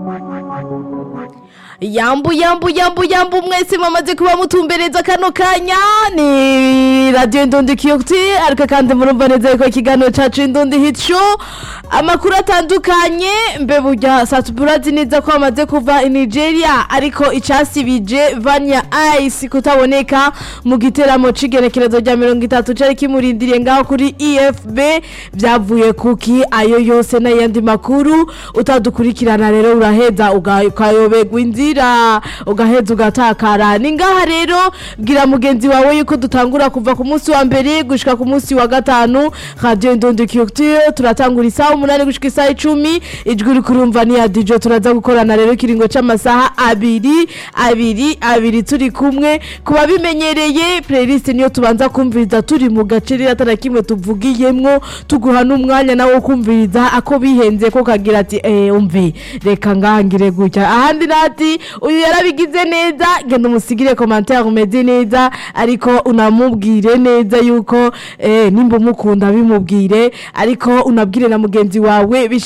yambu yambu yambu yambu mwese mwamaze kuba mutumbereza kano kanya ni radiyo indundi kiyoti ariko kandi murumva neza yuko ikiganiro cacu indundi hit show amakuru atandukanye mbe burya satuburazi neza ko bamaze kuva i nigeria ariko icasibije vanya ice kutaboneka mu giteramo c'igenekerezo rya mirongo itatu cari kimurindiriye ngaho kuri efb vyavuye kuki ayo yose n'ayandi makuru utadukurikirana rero uraheza uga- ukayoberwa inzira ugaheza ugatakara ni ngaha rero bwira mugenzi wawe yuko dutangura kuva ku munsi wa mbere gushika ku munsi wa gatanu radio indundi culture turatangura isaha umunani gushika isaha icumi ijwi uri kurumva ni ya dijo turaza gukorana rero ikiringo c'amasaha abiri abiri abiri turi kumwe ku babimenyereye playlist niyo tubanza kumviriza turi mu gace rero atana kimwe tuvugiyemwo tuguha n'umwanya nawo wo kumviriza ako bihenze ko kagira ati eh umve reka ngangire gutya ahandi nati uyu yarabigize neza genda umusigire commentaire umeze neza ariko unamubwire neza yuko eh nimba umukunda bimubwire ariko unabwire na mugenzi wawe